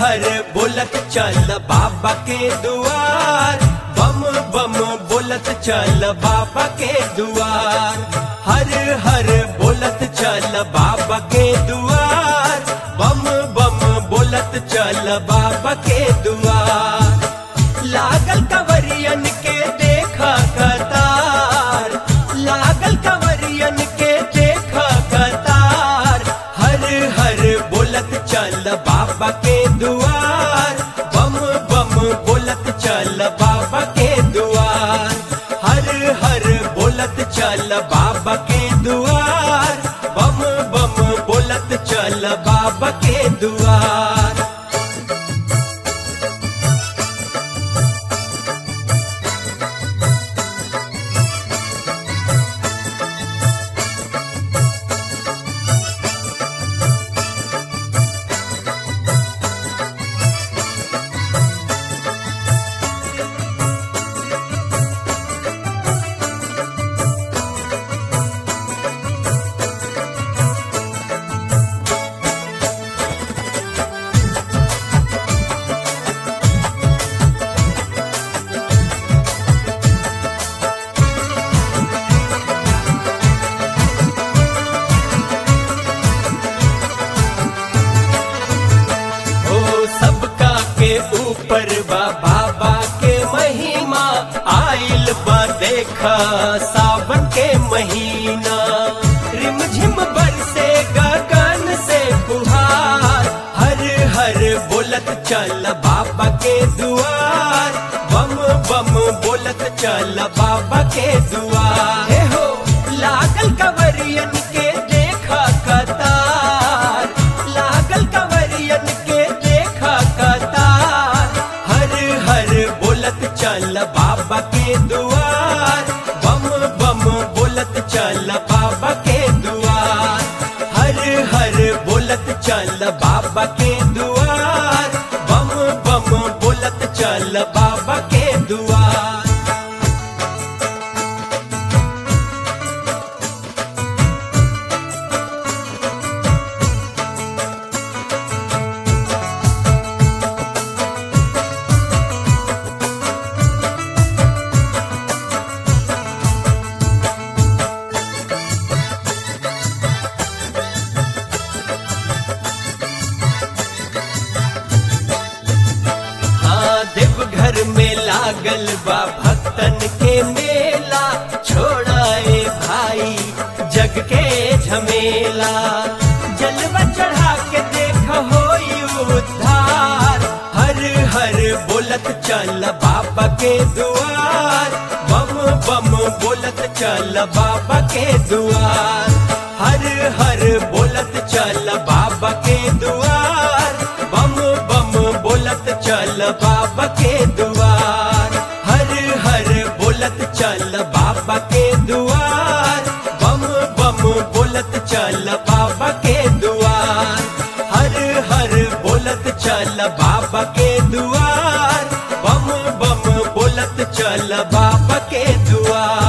हर बोलत चल बाबा के दुआर बम बम बोलत चल बाबा के दुआर हर हर बोलत चल बाबा के दुआर बम बम बोलत चल बाबा के दुआर लागल कंवरियन के देखा कतार लागल कंवरियन के देखा कतार हर हर बोलत चल बाबा के दुआर बम बम बोलत चल बाबा के दुआर हर हर बोलत चल बाबा के दुआर बम बम बोलत चल बाबा के दुआर ओ सबका के ऊपर बा बाबा के महिमा आइल बा देखा सावन के महीना रिमझिम बरसे गगन से फुहार हर हर बोलत चल बाबा के दुआर बम बम बोलत चल बाबा के दुआर हे हो लागल कंवरियन के देखा कतार लागल कंवरियन के देखा कतार हर हर बोलत चल बाबा के दुआर बम बम बोलत चल बाबा के दुआर हर हर बोलत चल बाबा के दुआर बम बम बोलत चल बाबा के दुआर हाँ देवघर में लागल बा भक्तन के मेला छोड़ाए भाई जग के झमेला जलवा चढ़ा के देख हो उद्धार हर हर बोलत चल बाबा के दुआर बम बम बोलत चल बाबा के दुआर हर हर बोलत चल बाबा के दुआर बम बम बोलत चल बाबा के दुआर हर हर बोलत चल बाबा के दुआर बम बम बोलत चल बाबा के दुआर हर हर बोलत चल बाबा के दुआर बम बम बोलत चल बाबा के दुआर